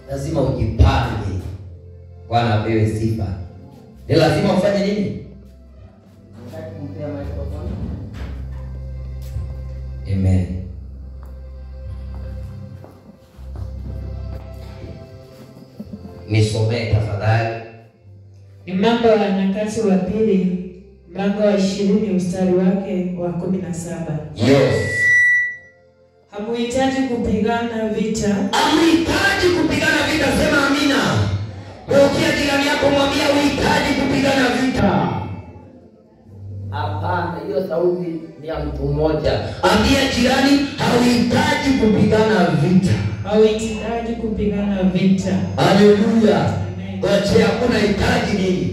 lazima ujipange. Bwana apewe sifa. Ni lazima ufanye nini? Nataka kumpea microphone. Amen. Nisomee tafadhali. Ni Mambo ya Nyakati wa Pili mlango wa ishirini mstari wake wa kumi na saba. Yes. Hamuhitaji kupigana vita, Amhitaji kupigana vita, sema amina. Ukia jirani yako mwambia uhitaji kupigana vita. Hapana, hiyo sauti ni ya mtu mmoja. Ambia jirani hauhitaji kupigana vita. hauhitaji kupigana vita. Haleluya. Amen. Wache hakuna hitaji nini?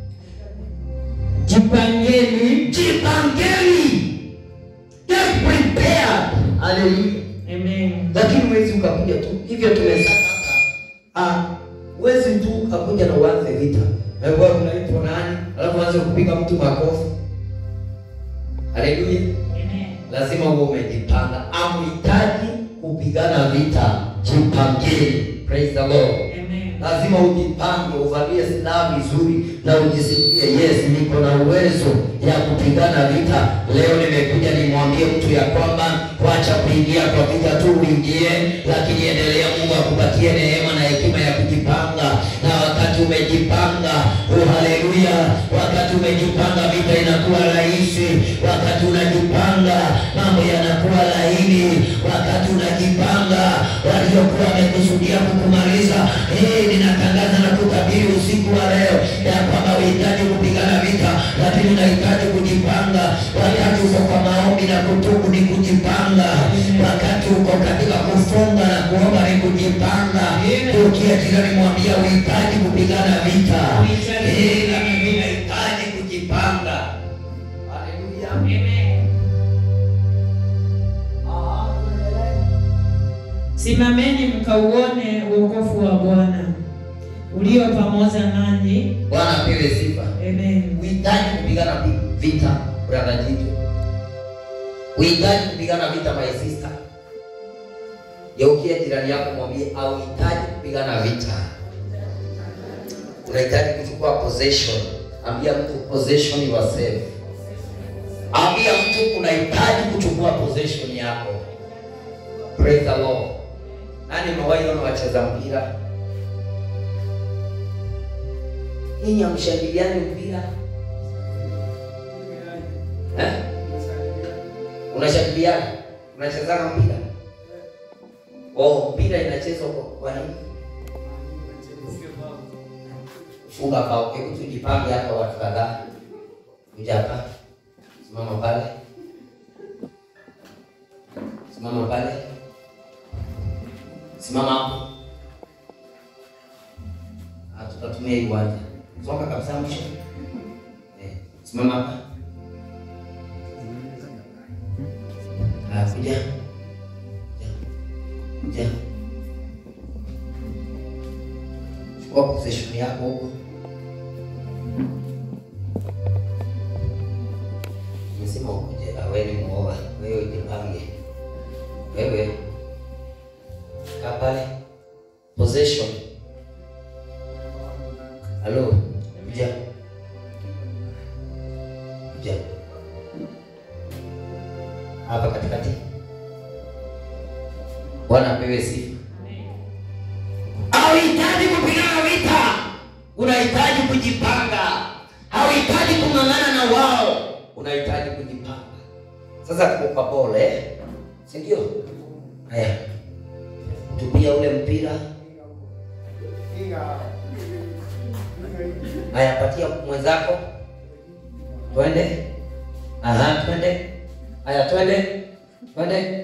Jipangeni. Jipangeni. Get prepared. Haleluya. Amen. Lakini mwezi ukakuja tu hivyo tumesaka hapa. Ah, wezi tu ukakuja na uanze vita. Wewe unaitwa nani? Alafu uanze kupiga mtu makofi. Haleluya. Amen. lazima uwe umejipanga. Amhitaji kupigana vita, jipangeni. Praise the Lord. Amen. Lazima ujipange, uvalie silaha vizuri na ujisikie, yes, niko na uwezo ya kupigana vita. Leo nimekuja nimwambie mtu ya kwamba wacha kuingia kwa vita tu uingie, lakini endelea. Mungu akupatie neema na hekima ya kujipanga, na wakati umejipanga, oh haleluya, wakati umejipanga vita inakuwa rahisi. Wakati unajipanga mambo yanakuwa laini. Wakati unajipanga waliokuwa wamekusudia kukumaliza, eh, ninatangaza na kutabiri usiku wa leo ya kwamba uhitaji kupigana vita, lakini unahitaji kujipanga. Wakati uko kwa maombi na kutubu ni kujipanga. Wakati uko katika kufunga na kuomba ni kujipanga. Ukia jirani mwambia uhitaji kupigana vita, Uhitaji eh, kupigana lakini vita. unahitaji kujipanga. Haleluya. Amen. Ah, tuendelee. Simameni mkauone wokovu wa Bwana ulio pamoja nanyi. Bwana apewe sifa. Amen. Uhitaji kupigana vi- vita brother Jito. Uhitaji kupigana vita my sister. Geukia jirani yako mwambie hauhitaji kupigana vita. Unahitaji kuchukua possession. Ambia mtu possession yourself. Ambia mtu unahitaji kuchukua possession yako. Praise the Lord. Nani umewahi ona wacheza mpira? Ninyi hamshangiliani mpira? Eh? Unashangiliana? Unachezana mpira? Oh, mpira inachezwa kwa kwa nini? Funga bao. Hebu tujipange hapa watu kadhaa. Kuja hapa. Simama pale. Simama pale. Simama hapo. Ah, tutatumia hii uwanja. Songa kabisa mwisho. Eh, simama hapa. Ah, kuja. Kuja. Kuja. Chukua possession yako huko. Nimesema ukuje, ah, wewe ni mwoga. Wewe jipange. Wewe kaa pale. Possession. Halo, kuja. Kuja. Hapa katikati. Bwana apewe sifa. Hauhitaji kupigana vita, unahitaji kujipanga. Hauhitaji kung'ang'ana na wao, unahitaji kujipanga. Sasa kuka pole, si ndio? Haya, tupia ule mpira. Haya, patia mwenzako, twende. Aha, twende. Haya, twende, twende.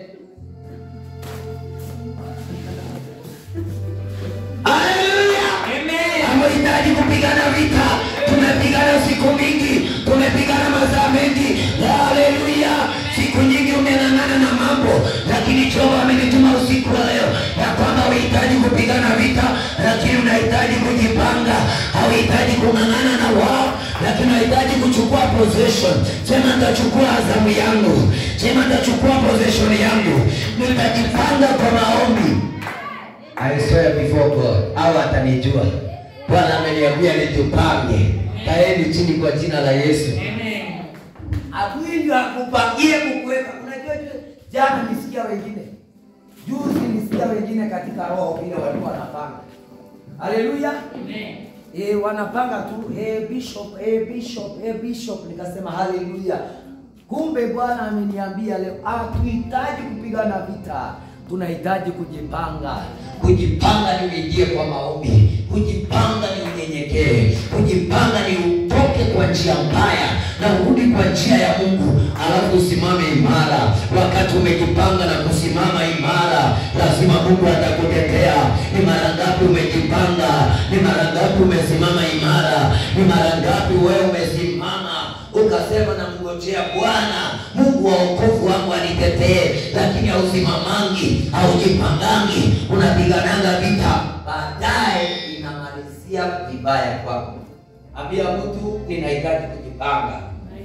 Haleluya! Hamhitaji kupigana vita. Tumepigana siku mingi, tumepigana masaa mengi. Haleluya! Siku nyingi umeng'ang'ana na mambo, lakini Jehova amenituma usiku wa leo ya kwamba uhitaji kupigana vita, lakini unahitaji kujipanga. Hauhitaji kung'ang'ana na wao, lakini unahitaji kuchukua possession. Sema nitachukua azamu yangu, sema nitachukua possession yangu, nitajipanga kwa maombi I swear before God, au atanijua. Bwana ameniambia nijipange. Kaeni chini kwa jina la Yesu. Amen. Adui ndio akupangie kukuweka. Unajua ju- jana nisikia wengine, juzi nisikia wengine katika roho vile walikuwa wanapanga. Haleluya. Amen. Eh, wanapanga tu hey, bishop hey, bishop hey, bishop nikasema haleluya kumbe bwana ameniambia leo hatuhitaji kupigana vita tunahitaji kujipanga Kujipanga ni uingie kwa maombi, kujipanga ni unyenyekee, kujipanga ni utoke kwa njia mbaya na urudi kwa njia ya Mungu, alafu usimame imara. Wakati umejipanga na kusimama imara, lazima Mungu atakutetea. Ni mara ngapi umejipanga? Ni mara ngapi umesimama imara? Ni mara ngapi wewe umesimama ukasema namngojea Bwana Mungu wa wokovu wangu anitetee, lakini hausimamangi, haujipangangi, unapigananga vita, baadaye inamalizia vibaya kwako. Ambia mtu ninahitaji kujipanga.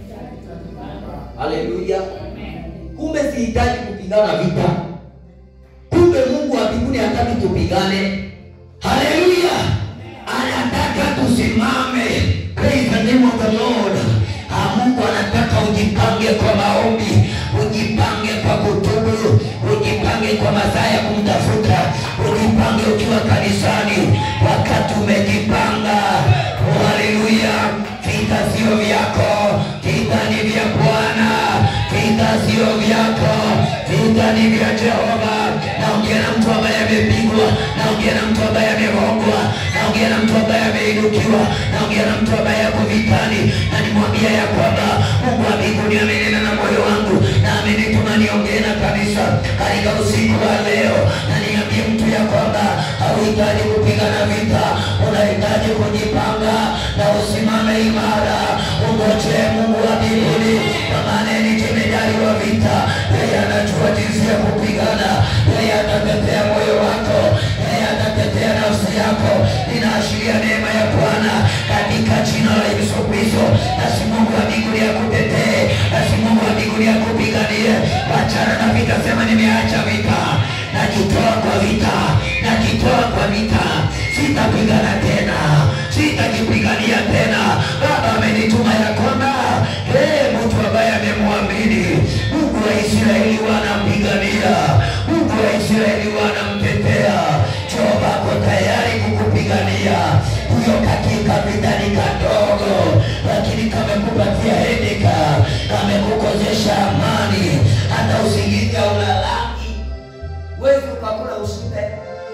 Haleluya! Kumbe sihitaji kupigana vita, kumbe Mungu wa mbinguni hataki tupigane. Haleluya! Anataka tusimame. Praise the name of the Lord. Ah, Mungu anataka ujipange kwa maombi, ujipange kwa kutubu, ujipange kwa masaa ya kumtafuta, ujipange ukiwa kanisani. Wakati umejipanga, oh, haleluya, vita sio vyako, vita ni vya Bwana, vita sio vyako, vita ni vya Jehova. Naongea na mtu ambaye amepigwa, naongea na mtu ambaye amerogwa, naongea na mtu ambaye ameinukiwa, naongea na mtu ambaye ako vitani, na nimwambia ya kwamba Mungu wa mbinguni amenena na moyo wangu na amenituma niongee na kanisa katika usiku wa leo, na niambie mtu ya kwamba hauhitaji kupigana vita, unahitaji kujipanga na usimame imara, ungojee Mungu wa mbinguni, kwa maana yeye ni jemedari wa vita, yeye anajua jinsi ya kupigana, yeye atatetea moyo wako, yeye atatetea nafsi yako. Ninaashiria neema ya Bwana katika jina la Yesu Kristo. Basi Mungu wa mbinguni akutetee, basi Mungu wa mbinguni akupiganie. Wachana na vita, sema nimeacha vita, najitoa kwa vita, najitoa kwa vita, sitapigana tena, sitajipigania tena. Baba amenituma ya kwamba hey, mtu ambaye amemwamini Mungu wa Israeli wanampigania, Mungu wa Israeli wanamtetea. Jehova ako tayari kukupigania. Huyo katika vita ni kadogo, lakini kamekupatia hedeka, kamekukosesha amani, hata usingizi haulalaki. Huwezi ukakula ushibe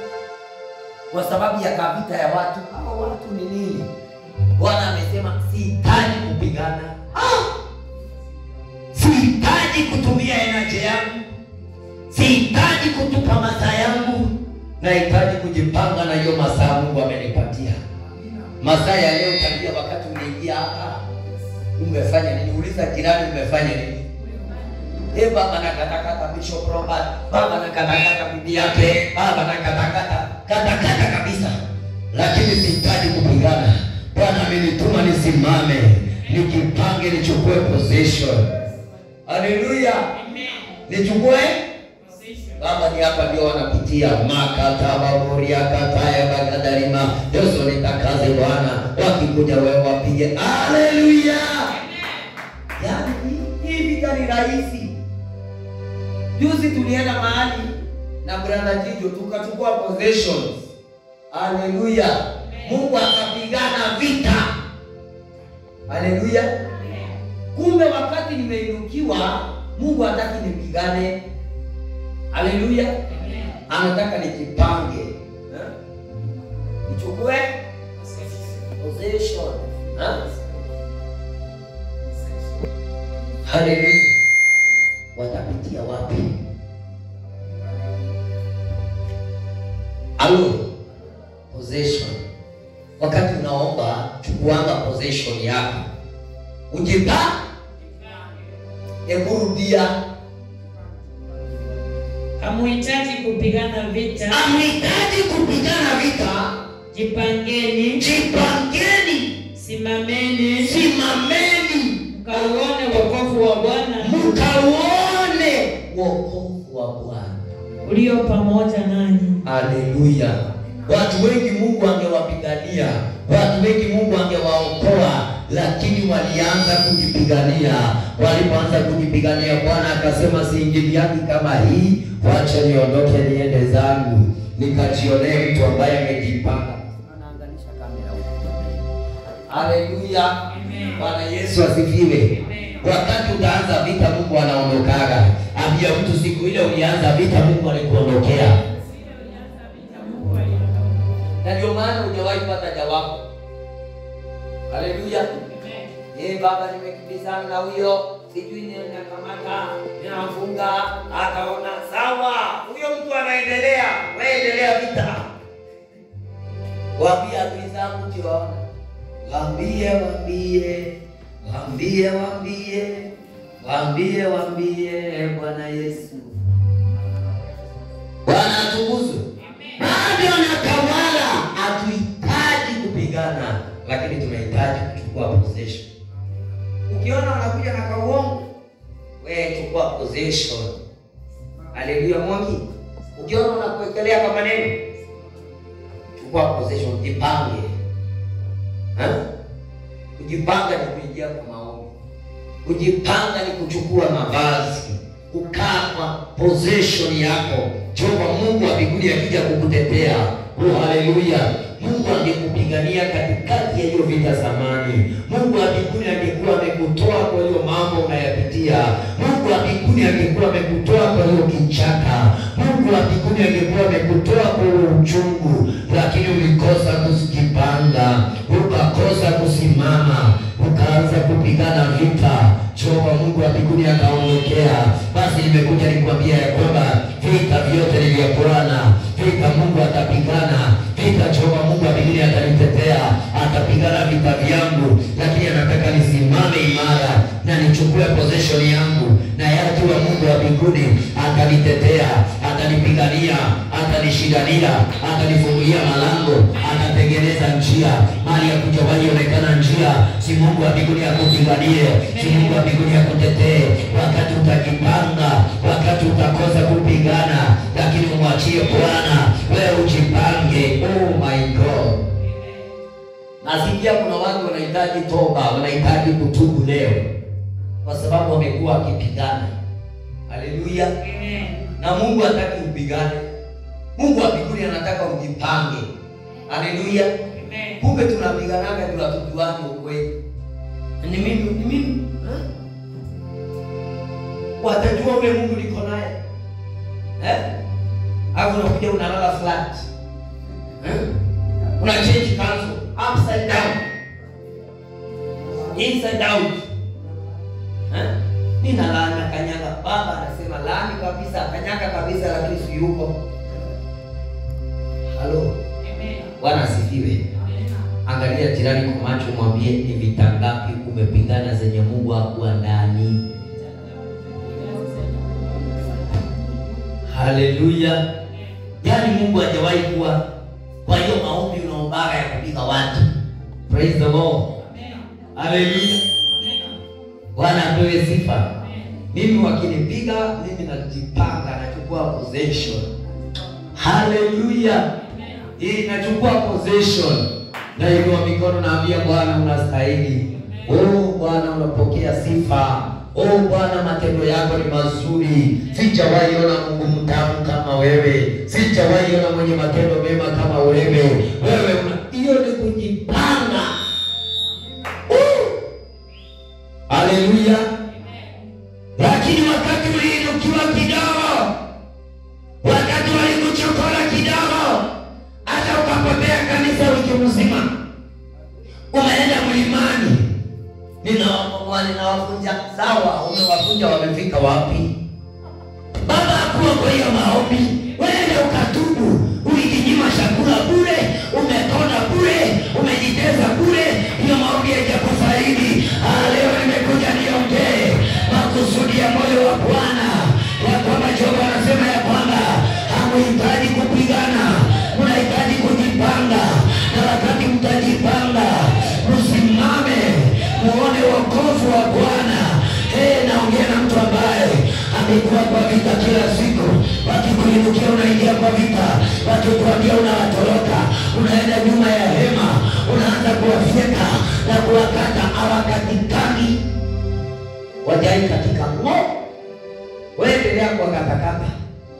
kwa sababu ya kavita ya watu. Hao watu ni nini? Bwana amesema sihitaji kupigana, Ah! sihitaji kutumia enaje yangu, sihitaji kutupa masaa yangu, nahitaji kujipanga na hiyo masaa Mungu amenipatia. Masaa ya leo tangia wakati umeingia hapa, umefanya nini? Uliza jirani, umefanya nini? Eh, baba nakatakata Bishop Robert, baba nakatakata bibi yake, baba nakatakata katakata kabisa, lakini sihitaji kupigana. Bwana amenituma nisimame, nijipange, nichukue position. Haleluya, nichukue Baba ni hapa ndio wanapitia makatababoria kataya bagadarima Yesu nitakaze Bwana, wakikuja wewe wapige haleluya. Yaani hii- hii vita ni rahisi. Juzi tulienda mahali na brother Jijo tukachukua possessions. Haleluya. Mungu akapigana vita. Haleluya. Kumbe wakati nimeinukiwa, Mungu hataki nipigane. Haleluya. Anataka nijipange. Eh? Nichukue possession. Eh? Haleluya. Watapitia wapi? Alo, possession. Wakati unaomba chukuanga possession yako, ujipa ekurudia, Hamuhitaji kupigana vita, amhitaji kupigana vita, jipangeni, jipangeni, simameni, simameni, mkauone wokovu wa Bwana mkauone wokovu wa Bwana. ulio pamoja nanyi. Haleluya! Watu wengi Mungu angewapigania, watu wengi Mungu angewaokoa, lakini walianza kujipigania. Walipoanza kujipigania, Bwana akasema siingiliani kama hii, wacha niondoke niende zangu nikajionee mtu ambaye amejipanga. Anaangalisha kamera huko. Haleluya! Bwana Yesu asifiwe. Wakati utaanza vita, Mungu anaondokaga. Ambia mtu siku ile ulianza vita, Mungu alikuondokea na ndio maana hujawahi pata jawabu. Haleluya. Eh, baba nimekimbizana na huyo sijui ninakamata ninafunga, akaona sawa, huyo mtu anaendelea, wewe endelea vita. Waambie adui zangu tiwaona, waambie, waambie, waambie, waambie, waambie, waambie Bwana Yesu, Bwana atukuzwe bado anatawala. Hatuhitaji kupigana, lakini tunahitaji kuchukua possession. Ukiona unakuja na kauongo, wewe chukua possession. Haleluya, Mungu. Ukiona unakuwekelea kwa maneno, chukua possession, jipange. Ha? Kujipanga ni kuingia kwa maombi. Kujipanga ni kuchukua mavazi, kukaa kwa possession yako. Jehova Mungu wa mbinguni akija kukutetea, oh haleluya, Mungu angekupigania katikati ya hiyo vita zamani. Mungu wa mbinguni angekuwa amekutoa kwa hiyo mambo unayapitia. Mungu wa mbinguni angekuwa amekutoa kwa hiyo kichaka. Mungu wa mbinguni angekuwa amekutoa kwa hiyo uchungu, lakini ulikosa kujipanga, ukakosa kusimama, ukaanza kupigana vita. Jehova Mungu wa mbinguni akaondokea. Basi nimekuja nikwambia ya kwamba vita vyote ni vya Bwana. Vita Mungu atapigana vita. Jehova Mungu wa mbinguni atanitetea, atapigana vita vyangu, lakini anataka nisimame imara na nichukue possession yangu, na yatu wa Mungu wa mbinguni atanitetea, atanipigania, atanishindania, atanifungulia malango, atatengeneza njia mali ya kujawahi onekana njia. Si Mungu wa mbinguni akupiganie, si Mungu wa mbinguni akutetee wakati utajipanga, wakati utakosa kupigana, lakini umwachie Bwana, wewe ujipange. Oh my God. Nasikia kuna watu wanahitaji toba, wanahitaji kutubu leo, kwa sababu wamekuwa wakipigana. Haleluya! Na Mungu hataki upigane. Mungu wa mbinguni anataka ujipange. Haleluya! Kumbe tunapiganaga juu hatujuani ukweli. Ni mimi, ni mimi eh? Watajua ule Mungu niko naye eh? Au unakuja unalala flat eh? Una change kanzo upside down inside out eh? Nina laana kanyaga. Baba anasema laani kabisa, kanyaga kabisa, lakini si yuko. Halo, Bwana asifiwe. Angalia jirani kwa macho, mwambie ni vita ngapi umepigana zenye Mungu hakuwa ndani. Haleluya! Yaani Mungu hajawahi kuwa kwa hiyo maombi unaombaga ya kupiga watu. Praise the Lord. Haleluya. Bwana apewe sifa. Mimi wakinipiga mimi najipanga, nachukua possession. Haleluya. Hii nachukua possession. Na inua mikono naambia Bwana unastahili. Oh Bwana unapokea sifa. Oh Bwana matendo yako ni mazuri. Sijawahi ona Mungu mtamu kama wewe. Sijawahi ona mwenye matendo mema kama wewe. Wewe una hiyo ni kujipanga. Oh! Haleluya. Lakini wakati uliinukiwa kidogo, wakati walikuchokora kidogo, hata ukapotea kanisa wiki mzima, umeenda mlimani, ninawakomboa, ninawafunja. Sawa, umewafunja, wamefika wapi? Baba akuwa kwa hiyo maombi, wewe ukatubu, ulijinyima chakula bure, umekona bure, umejiteza bure, hiyo maombi haijakufaidi. Ah, leo nimekuja niongee makusudi ya moyo wa Bwana ya kwamba Jehova anasema ya kwamba hamuhitaji kupigana, mnahitaji kujipanga, na wakati mtajipanga, msimame muone wokovu wa Bwana. Hey, naongea na mtu ambaye amekuwa kwa vita kila siku, wakikuja kuinukia unaingia kwa vita, wakikwambia unawatoroka, unaenda nyuma ya hema, unaanza kuwafyeka na kuwakata, hawakatikani wajai katika ng'o, waendelea kuwakatakata.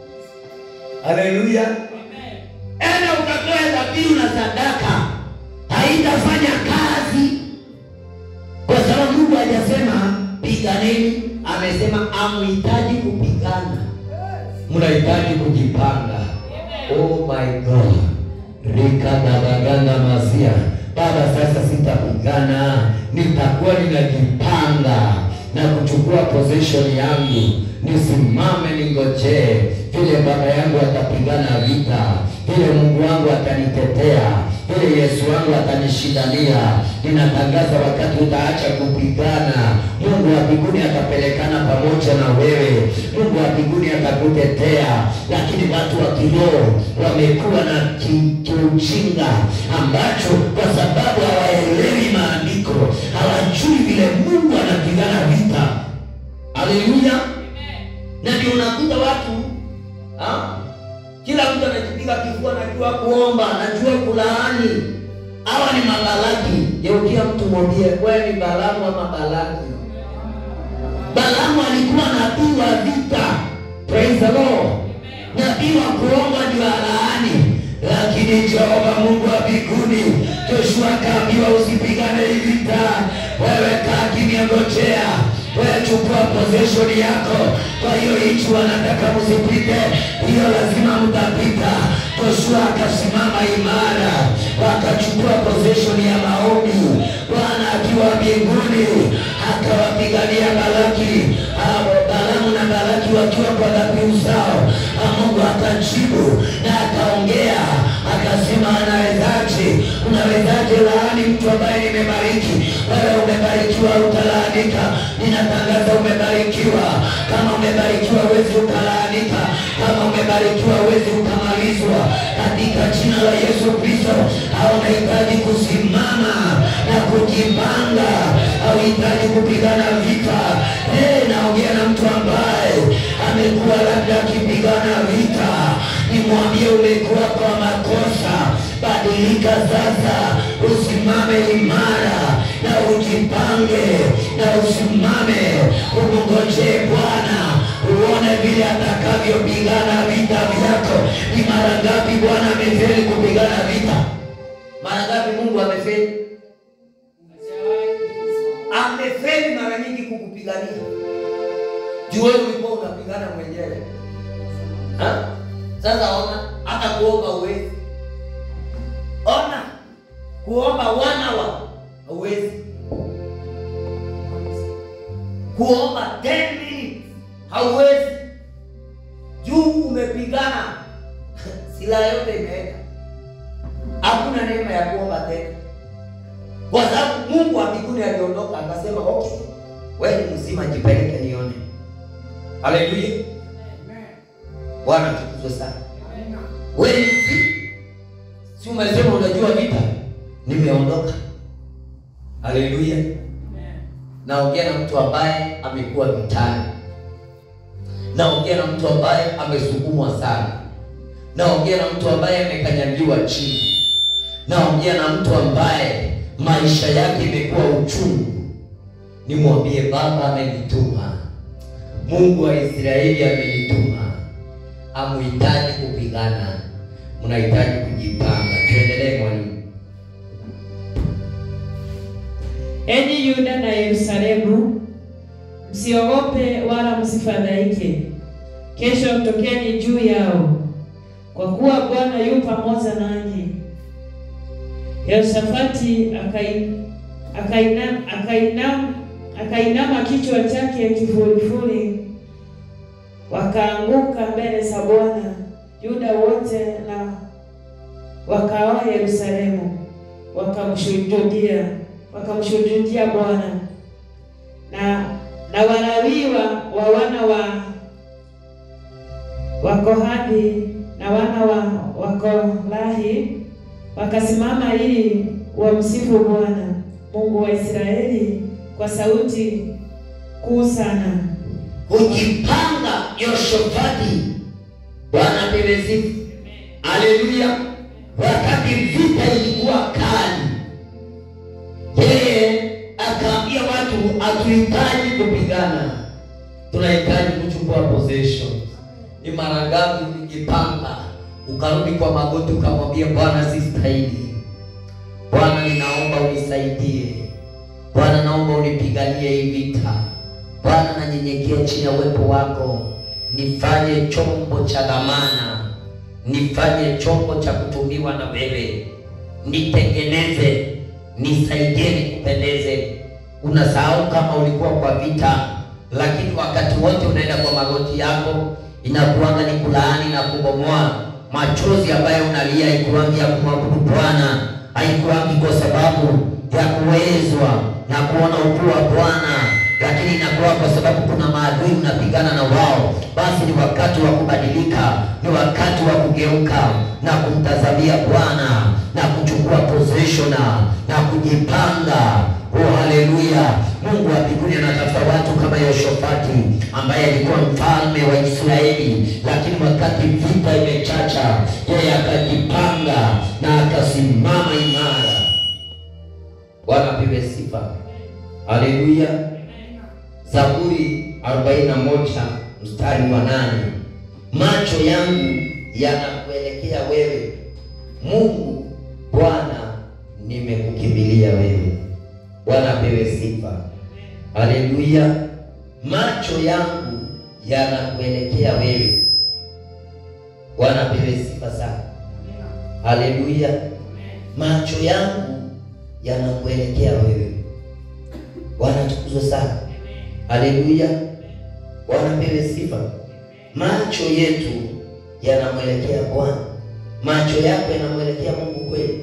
Haleluya! Enda ukatoe dhabihu na sadaka, haitafanya kazi kwa sababu Mungu hajasema piganeni, amesema amhitaji kupigana, mnahitaji kujipanga. Oh my God, rikadabaganda masia Baba, sasa sitapigana, nitakuwa ninajipanga na kuchukua position yangu, nisimame ningojee vile baba yangu atapigana vita, vile Mungu wangu atanitetea, vile Yesu wangu atanishindania. Ninatangaza wakati utaacha kupigana, Mungu wa mbinguni atapelekana pamoja na wewe, Mungu wa mbinguni atakutetea. Lakini watu wa kiroho wamekuwa na ki- kiujinga ambacho kwa sababu hawaelewi maandiko, hawajui vile Mungu anapigana vita. Haleluya! na ndio unakuta watu ha? kila mtu anajipiga kifua, anajua kuomba, anajua kulaani. Hawa ni mabalaki. Geukia mtu mwambie, wewe ni Balaamu ama Balaki? Balaamu alikuwa nabii wa vita, praise the Lord, nabii wa kuomba ndio alaani. Lakini Jehova Mungu wa mbinguni, Joshua akaambiwa usipigane hii vita, wewe kaa kimya, ngojea wewe chukua possession yako. Kwa hiyo hichi wanataka msipite, hiyo lazima mtapita. Joshua akasimama imara, wakachukua possession ya maombi. Bwana akiwa mbinguni akawapigania Balaki, hao Balaamu na Balaki wakiwa kwa dhabihu zao, na Mungu akajibu na akaongea akasema, anawezaje? Unawezaje laani mtu ambaye nimebariki? Wewe umebarikiwa, utalaanika. Ninatangaza umebarikiwa. Kama umebarikiwa, huwezi ukalaanika. Kama umebarikiwa, huwezi ukamalizwa, katika jina la Yesu Kristo. Au unahitaji kusimama na kujipanga, hauhitaji kupigana vita. Hey, naongea na mtu ambaye amekuwa labda akipigana vita, nimwambie umekuwa kwa makosa. Badilika sasa, usimame imara na ujipange na usimame, umngojee Bwana uone vile atakavyopigana vita vyako. Ni mara ngapi Bwana amefeli kupigana vita? Mara ngapi Mungu amefeli? Amefeli mara nyingi kukupigania. Juu wewe ulikuwa unapigana mwenyewe. Ha? Sasa ona, hata kuomba uwezi. Ona, kuomba wana wa hauwezi. Kuomba 10 minutes hauwezi. Juu umepigana, silaha yote imeenda, hakuna neema ya kuomba tena, kwa sababu Mungu wa mbinguni aliondoka akasema, okay, wewe ni mzima, jipeleke nione. Haleluya, Bwana tukuzwe sana. Wewe ni mzima, si umesema unajua vita? Nimeondoka. Haleluya. Naongea na mtu ambaye amekuwa vitani. Naongea na mtu ambaye amesukumwa sana. Naongea na mtu ambaye amekanyagiwa chini. Naongea na mtu ambaye maisha yake imekuwa uchungu. Nimwambie Baba amenituma, Mungu wa Israeli amenituma. Hamuhitaji kupigana, mnahitaji kujipanga. Tuendelee mwalimu. Enyi Yuda na Yerusalemu, msiogope wala msifadhaike. Kesho tokeni juu yao, kwa kuwa Bwana yu pamoja nanyi. Yehoshafati akain- akaina- akainam- akainama kichwa chake kifurifuri, wakaanguka mbele za Bwana Yuda wote na wakao Yerusalemu, wakamshuhudia wakamshuhudia Bwana na na Walawi wa, wa wana wa Wakohati na wana wa Wakorahi wakasimama ili wamsifu Bwana Mungu wa Israeli kwa sauti kuu sana. Kujipanga Yoshafati Bwana apewe sifa. Haleluya. Wakati vita ilikuwa kali, yeye akaambia watu hatuhitaji kupigana, tunahitaji kuchukua possession. Ni mara ngapi ulijipanga ukarudi kwa magoti ukamwambia Bwana, sistahili. Bwana, ninaomba unisaidie. Bwana, naomba unipiganie hii vita. Bwana, nanyenyekea chini ya uwepo wako, nifanye chombo cha dhamana, nifanye chombo cha kutumiwa na wewe, nitengeneze, nisaidie, nikupendeze. Unasahau kama ulikuwa kwa vita, lakini wakati wote unaenda kwa magoti yako, inakuanga ni kulaani na kubomoa. Machozi ambayo unalia ikuangi ya kumwabudu Bwana, haikuangi kwa sababu ya kuwezwa na kuona ukuu wa Bwana, lakini inakuwa kwa sababu kuna maadui unapigana na wao. Basi ni wakati wa kubadilika, ni wakati wa kugeuka na kumtazamia Bwana na kuchukua position na kujipanga. Oh, haleluya! Mungu wa mbinguni anatafuta watu kama Yehoshafati ambaye alikuwa mfalme wa Israeli, lakini wakati vita imechacha, yeye akajipanga na akasimama imara. Bwana apewe sifa. Haleluya. Zaburi 41 mstari wa nane. Macho yangu yanakuelekea wewe Mungu, Bwana nimekukimbilia wewe. Bwana apewe sifa. Haleluya. Macho yangu yanakuelekea wewe. Bwana apewe sifa sana. Haleluya. Macho yangu yanakuelekea wewe. Bwana tukuzwe sana. Haleluya. Bwana pewe sifa. Macho yetu yanamwelekea Bwana. Macho yako yanamwelekea Mungu kweli?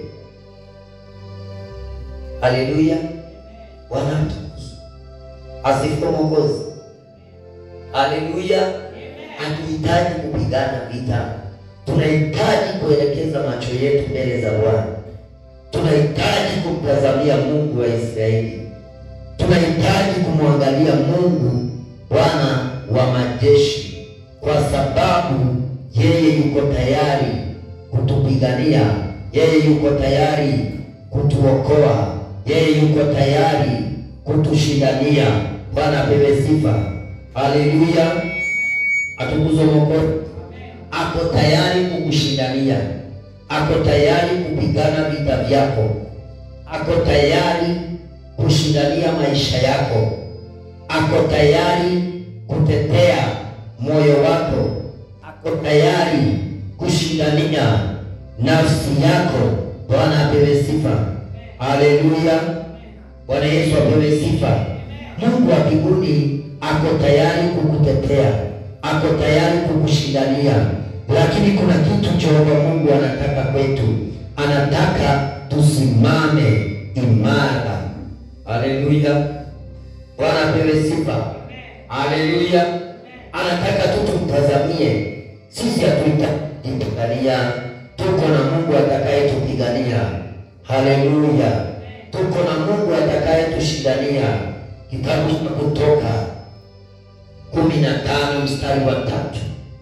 Haleluya. Bwana tukuzwe. Asifiwe Mwokozi. Haleluya. Hatuhitaji kupigana vita, tunahitaji kuelekeza macho yetu mbele za Bwana. Tunahitaji kumtazamia Mungu wa Israeli, tunahitaji kumwangalia Mungu Bwana wa majeshi, kwa sababu yeye yuko tayari kutupigania, yeye yuko tayari kutuokoa, yeye yuko tayari kutushindania. Bwana apewe sifa. Haleluya, atukuzwe Mwokozi. Ako tayari kukushindania, ako tayari kupigana vita vyako, ako tayari kushindania maisha yako, ako tayari kutetea moyo wako, ako tayari kushindania nafsi yako. Bwana apewe sifa. Haleluya, Bwana Yesu apewe sifa. Mungu wa mbinguni ako tayari kukutetea, ako tayari kukushindania, lakini kuna kitu Jehova Mungu anataka kwetu, anataka tusimame imara. Haleluya, Bwana apewe sifa. Haleluya, anataka tu tumtazamie. Sisi hatuhitaji kupigania, tuko na Mungu atakayetupigania. Haleluya, tuko na Mungu atakayetushindania. Kitabu cha Kutoka kumi na tano mstari wa tatu.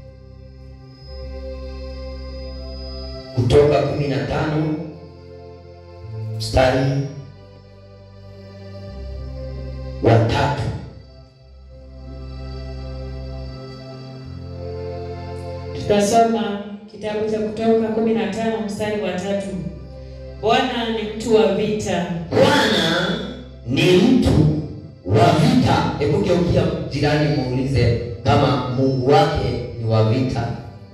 Kutoka kumi na tano mstari wa tatu. Tutasoma kitabu cha Kutoka kumi na tano mstari wa tatu. Bwana ni mtu wa vita, Bwana ni mtu wa vita. Hebu geukia jirani, muulize kama Mungu wake ni wa vita.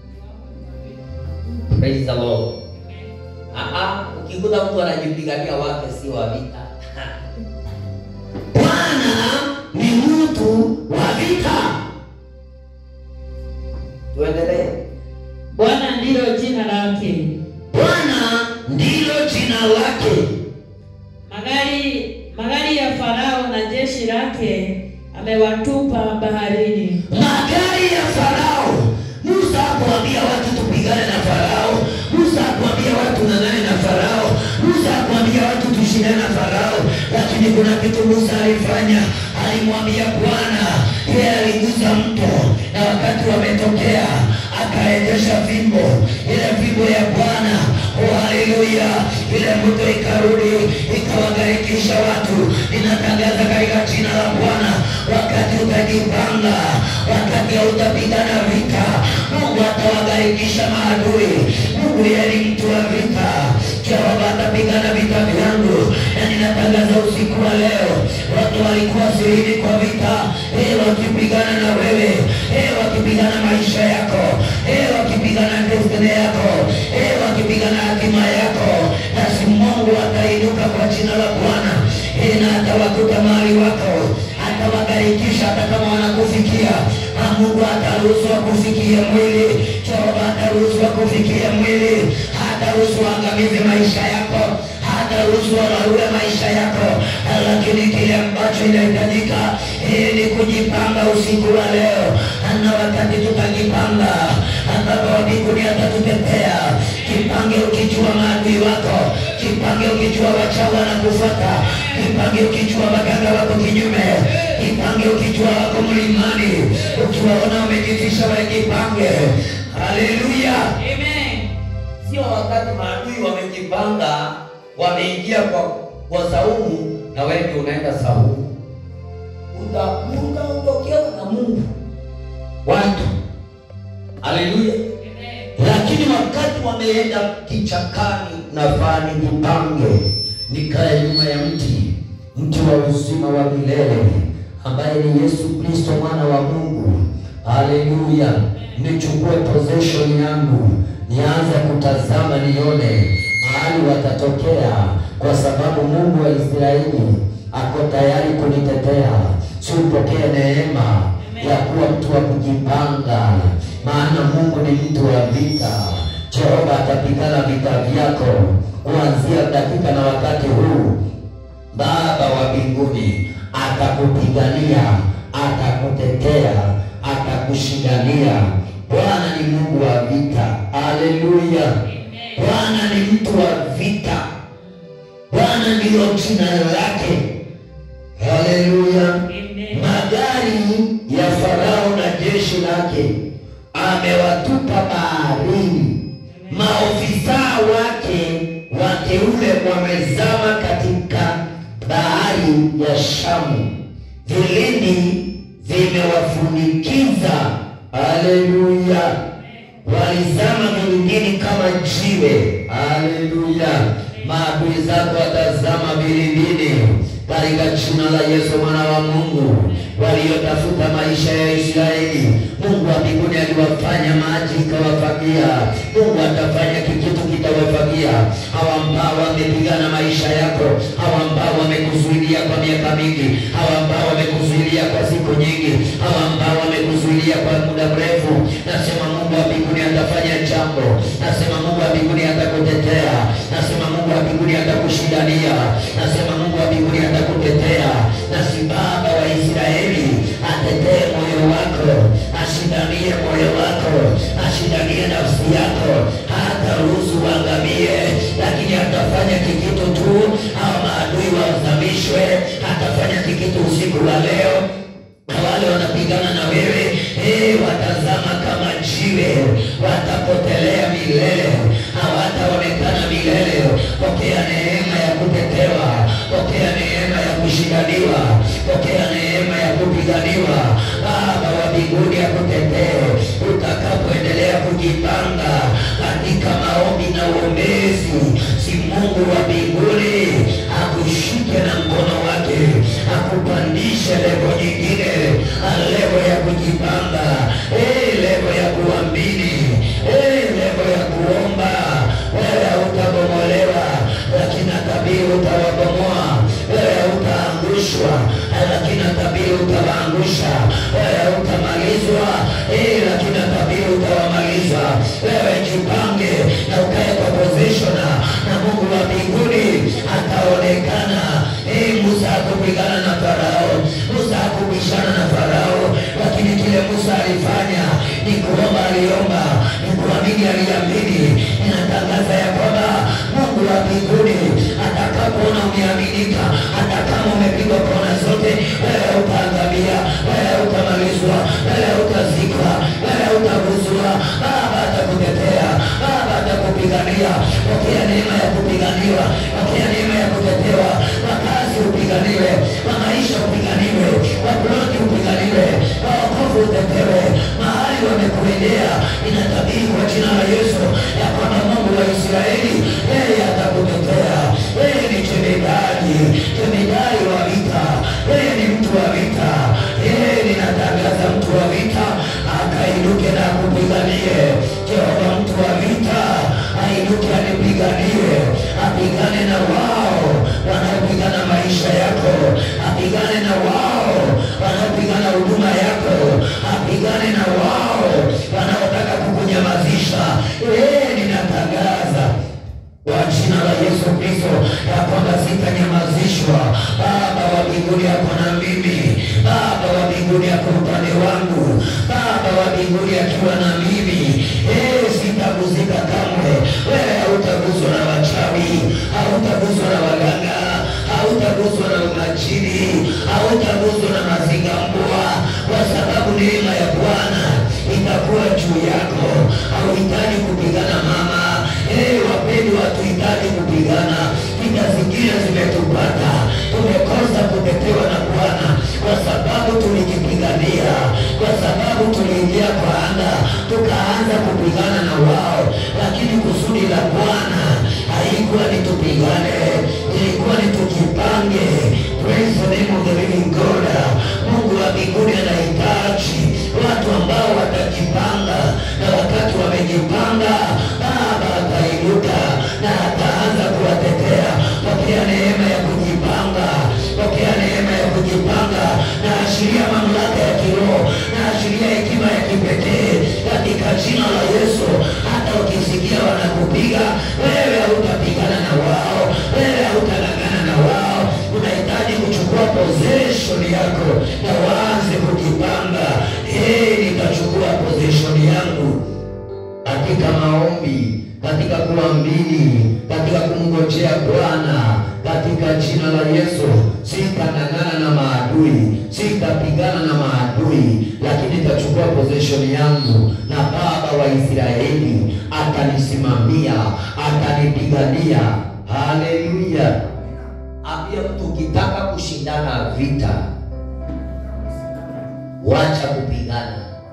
Praise the Lord. Aha, ukikuta mtu anajipigania wake si wa vita. Bwana ni mtu wa vita. Tuendelee. Bwana ndilo jina lake. Bwana ndilo jina lake. Magari magari ya Farao na jeshi lake amewatupa baharini. magari ya Farao. Musa hakuambia watu tupigane na Farao. Musa hakuambia watu ng'ang'ane na Farao. Musa hakuambia watu tushindane na Farao, lakini kuna kitu Musa alifanya. Alimwambia Bwana, yeye aligusa mto, na wakati wametokea aka akaendesha fimbo, ile fimbo ya Bwana. Oh, haleluya! Ile mto ikarudi ikawagarikisha watu. Ninatangaza katika jina la Bwana, wakati utajipanga, wakati hautapigana vita, Mungu atawagarikisha maadui. Mungu yeye ni mtu wa vita. Jehova atapigana vita vyangu, na ninatangaza usiku wa leo, watu walikuwa sirini kwa vita, eh, wakipigana na wewe, eh, wakipigana maisha yako, eh, wakipigana destiny yako, eh, wakipigana hatima yako, basi Mungu atainuka kwa jina la Bwana, eh, na atawakuta mahali wako, atawagarikisha hata kama wanakufikia. Na Mungu ataruhusu kufikia mwili, Jehova ataruhusu kufikia mwili, hataruhusu angamize maisha yako, hataruhusu wararue maisha yako, lakini kile ambacho inahitajika eh, ni kujipanga usiku wa leo, na wakati tutajipanga, ambapo mbinguni atatutetea. Jipange ukijua maadui wako, jipange ukijua wachawi wanakufuata, jipange ukijua waganga wako kinyume, jipange ukijua wako mlimani, ukiwaona wamejifisha wajipange. Haleluya! Amen. Sio wakati maadui wamejipanga, wameingia kwa kwa saumu na wewe ndio unaenda saumu, utapunga utokewa na Mungu watu. Haleluya! Amen. lakini wakati wameenda kichakani, nafaa nijipange, nikae nyuma ya mti, mti wa uzima wa milele ambaye ni Yesu Kristo mwana wa Mungu. Haleluya! nichukue possession yangu, nianze kutazama, nione mahali watatokea, kwa sababu Mungu wa Israeli ako tayari kunitetea. Siupokee neema ya kuwa mtu wa kujipanga, maana Mungu ni mtu wa vita. Jehova atapigana vita vyako kuanzia dakika na wakati huu. Baba wa mbinguni atakupigania, atakutetea, atakushindania. Bwana ni Mungu wa vita. Haleluya! Bwana ni mtu wa vita. Bwana ndiyo jina lake. Haleluya! Amen. magari ya Farao na jeshi lake amewatupa baharini. Maofisa wake wateule wamezama katika bahari ya Shamu, vilindi vimewafunikiza. Haleluya! walizama vilindini kama jiwe. Haleluya! maadui zako watazama vilindini katika jina la Yesu mwana wa Mungu. Waliotafuta maisha ya Israeli, Mungu wa mbinguni aliwafanya maji ikawafagia. Mungu atafanya kikitu kitawafagia. Hawa ambao wamepigana maisha yako, hawa ambao wamekuzuilia kwa miaka mingi, hawa ambao wamekuzuilia kwa siku nyingi, hawa ambao wamekuzuilia kwa muda mrefu, nasema Mungu wa mbinguni atafanya jambo. Nasema Mungu wa mbinguni atakutetea. Nasema Mungu wa mbinguni atakushindania. Nasema Mungu wa mbinguni atakutetea. Nasi Baba wa Israeli atetee moyo wako, ashindanie moyo wako, ashindanie nafsi yako, hata ruhusu uangamie, lakini atafanya kikitu tu, au maadui wazamishwe. Atafanya kikitu usiku wa leo na wale wanapigana na wewe eh, watazama kama jiwe, watapotelea milele, hawataonekana milele. Pokea neema ya kutetewa, pokea neema ya kushindaniwa, pokea neema ya kupiganiwa. Baba wa mbinguni akutetee utakapoendelea kujipanga katika maombi na uombezi. Si Mungu wa mbinguni akushike na mkono wake akupandishe levo nyingine, levo ya kujipanga, eh, levo ya kuamini, eh, levo ya kuomba. Wewe hautabomolewa, lakini tabiri utawabomoa. Wewe hautaangushwa, lakini tabiri utawaangusha. Wewe hautamalizwa, eh, lakini tabiri utawamaliza. Wewe jipange na ukae kwa position na Mungu wa mbinguni ataonekana. Eh, Musa hakupigana na Farao, Musa hakubishana na Farao, lakini kile Musa alifanya ni kuomba, aliomba, ni kuamini, aliamini. Ninatangaza ya kwamba Mungu wa mbinguni atakapoona umeaminika, hata kama umepigwa kona zote, wewe utaangamia, wewe utamalizwa, wewe utazikwa, wewe utaguzwa. Baba Yesu Kristo ya kwamba sitanyamazishwa. Baba wa mbinguni yako na mimi, Baba wa mbinguni yako upande wangu, Baba wa mbinguni akiwa na mimi, eh, sitaguzika kamwe. Wewe hautaguswa na wachawi, hautaguswa na waganga, hautaguswa na umajini, hautaguswa na mazingambua, kwa sababu neema ya Bwana itakuwa juu yako. Hauhitaji kupigana mama. Eh, wapendwa, hatuhitaji kupigana. Vita zingine zimetupata, tumekosa kutetewa na Bwana kwa sababu tulijipigania, kwa sababu tuliingia kwa anga tukaanza kupigana na wao, lakini kusudi la Bwana haikuwa ni tupigane, ilikuwa ni tujipange. Praise the name of the living God. Mungu wa mbinguni anahitaji watu ambao watajipanga, na wakati wamejipanga, Baba atainuka na ataanza kuwatetea. Pokea neema ya kujipanga, pokea neema ya kujipanga, na ashiria mamlaka ya kiroho, na ashiria hekima ya kipekee katika jina la Yesu. Hata ukisikia wanakupiga wewe, hautapigana na wao, wewe hautang'ang'ana na wao. Unahitaji kuchukua possession yako na waanze kujipanga. Hey, nitachukua possession yangu katika maombi, katika kuamini, katika kumngojea Bwana, katika jina la Yesu. Sitang'ang'ana na maadui, sitapigana na maadui, lakini nitachukua possession yangu, na Baba wa Israeli atanisimamia, atanipigania. Haleluya! Ambia mtu ukitaka kushindana vita, wacha kupigana,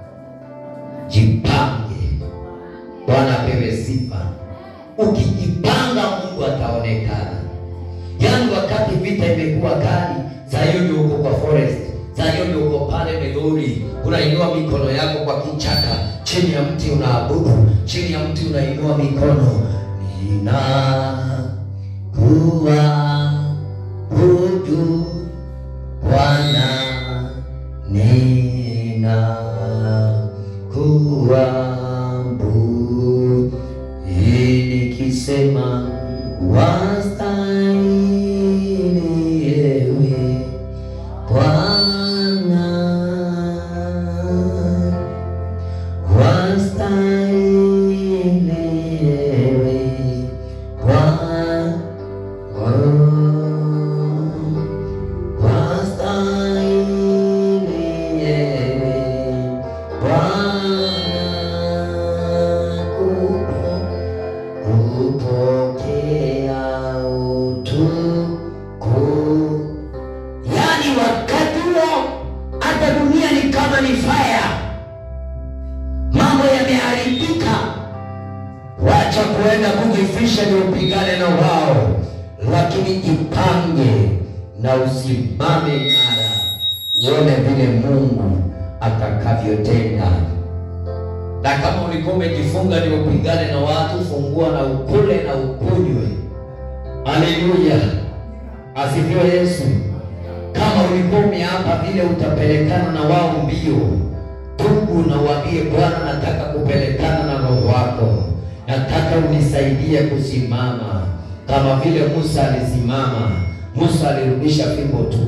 jipange. Bwana apewe sifa. Ukijipanga, Mungu ataonekana. Yaani wakati vita imekuwa kali, saa hiyo ndio uko kwa forest, saa hiyo ndio uko pale Migori, unainua mikono yako kwa kichaka, chini ya mti unaabudu, chini ya mti unainua mikono, ninakuabudu Bwana, ninakuabudu nikisema wastahili ewe Bwana, wastahili ewe Bwana, wastahili ewe Bwana, kupo kupokea utukufu. Yaani wakati huo hata dunia ni kama ni fire, mambo yameharibika. Wacha kuenda kujifisha ni upigane na wao, lakini jipange na usimame imara, uone vile Mungu atakavyotenda na kama ulikuwa umejifunga ni upigane na watu, fungua na ukule na ukunywe. Haleluya, asifiwe Yesu. Kama ulikuwa umeapa vile utapelekana na wao mbio, tubu na uambie Bwana, nataka kupelekana na roho wako, nataka unisaidie kusimama kama vile Musa alisimama. Musa alirudisha fimbo tu.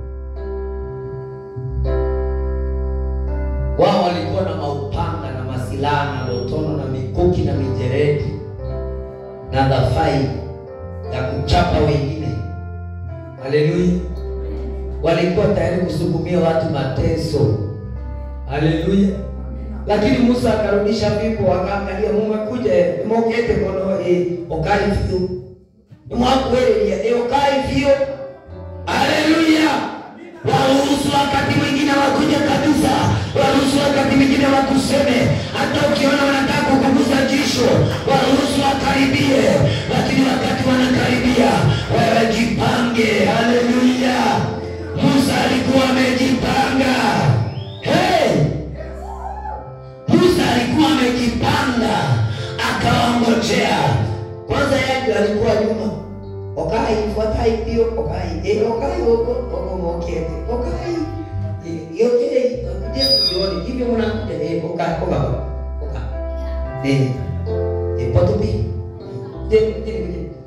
Wao walikuwa na maupanga na masilaha na lotono na mikuki na mijeredi na dhafai ya kuchapa wengine. Haleluya! Walikuwa tayari kusukumia watu mateso. Haleluya! Lakini Musa akarudisha fimbo, akaangalia, mumekuja mokete kono e okai fio nimwakuelelia e okai fio. Haleluya! Waruhusu wakati mwingine wakuja kabisa, waruhusu wakati mwingine wakuseme, hata ukiona wanataka kukuguza jisho, waruhusu wakaribie, lakini wakati wanakaribia, wewe jipange. Haleluya! Musa alikuwa amejipanga. Hey! Musa alikuwa amejipanga, akawangojea. Kwanza yeye alikuwa nyuma okai fuatai pio okai e okai oko oko mokete okai e yote kuja kuioni hivyo mnakuja e oka oka oka e e potupi de de de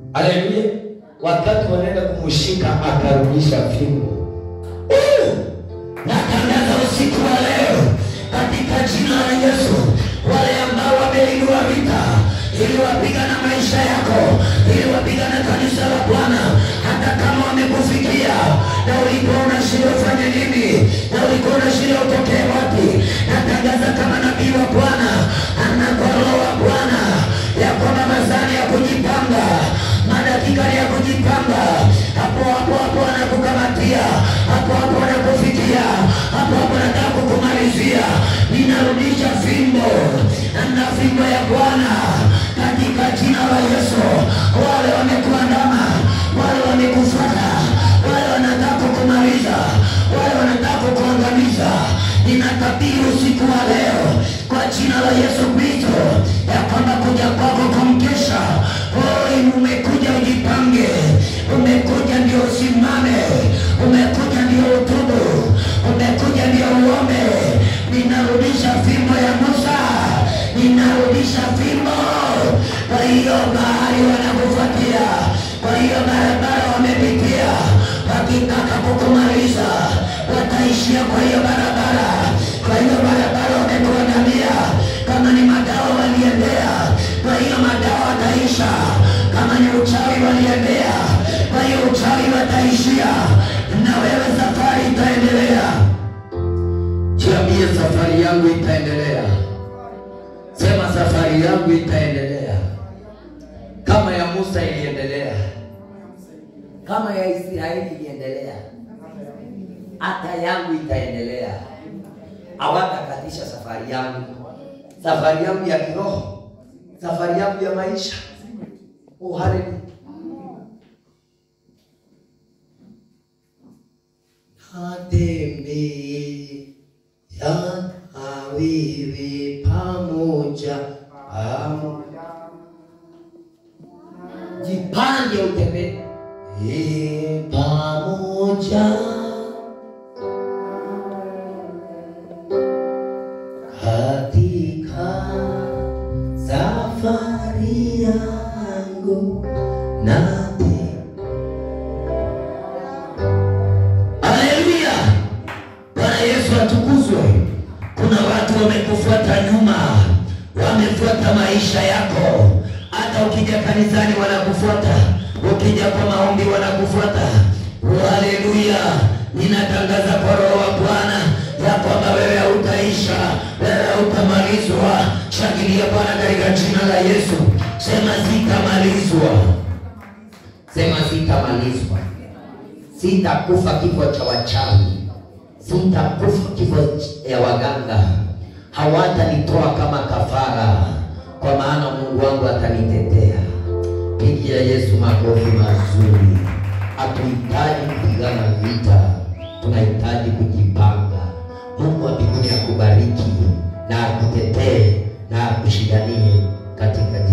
Haleluya! Wakati wanaenda kumshika akarudisha fimbo. Uh! Natangaza usiku wa leo katika jina la Yesu, wale ambao wameinua vita ili wapigana maisha yako, ili wapigana kanisa la Bwana, hata kama wamekufikia na ulikuwa unashindwa ufanye nini, na ulikuwa unashindwa utokee wapi, natangaza kama nabii wa Bwana ana kwa roho wa Bwana ya kwamba mazani ya kujipanga, madakika ni ya kujipanga, hapo hapo hapo anakukamatia, hapo hapo anakufikia, hapo hapo anataka kukumalizia. Ninarudisha fimbo na fimbo ya Bwana katika jina la Yesu. Wale wamekuandama, wale wamekufuata, wale wanataka kukumaliza, wale wanataka kukuangamiza, ninatabiri usiku wa leo kwa jina la Yesu Kristo ya kwamba kuja kwako kumkesha, oi, umekuja ujipange, umekuja ndio usimame, umekuja ndio utubu, umekuja ndio uombe. Ninarudisha fimbo ya Musa, ninarudisha fimbo. Kwa hiyo bahari wanakufuatia, kwa hiyo barabara wamepitia, wakitaka kukumaliza wataishia kwa hiyo barabara, kwa hiyo barabara wamekuandamia. Kama ni madawa waliendea, kwa hiyo madawa wataisha. Kama ni uchawi waliendea, kwa hiyo uchawi wataishia, na wewe safari itaendelea. Jiambie, safari yangu itaendelea. Sema, safari yangu itaendelea kama ya Musa iliendelea. kama ya Israeli iliendelea, hata yangu itaendelea. Hawatakatisha safari yangu, safari yangu ya kiroho, safari yangu ya maisha. Oh, haleluya! Natembea na wewe pamoja, pamoja. Jipange utembee Eh, pamoja katika safari yangu nate. Haleluya! Bwana Yesu atukuzwe. Kuna watu wamekufuata nyuma, wamefuata maisha yako. Hata ukija kanisani wanakufuata, ukija kwa maombi wanakufuata. Haleluya! Ninatangaza kwa Roho wa Bwana ya kwamba wewe hautaisha, wewe hautamalizwa. Shangilia Bwana katika jina la Yesu. Sema sitamalizwa, sema sitamalizwa, sitakufa kifo cha wachawi sitakufa kifo ya waganga, hawatanitoa kama kafara, kwa maana Mungu wangu atanitetea. Pigia Yesu makofi mazuri. Hatuhitaji kupigana vita, tunahitaji kujipanga. Mungu wa mbinguni akubariki na akutetee na akushindanie katika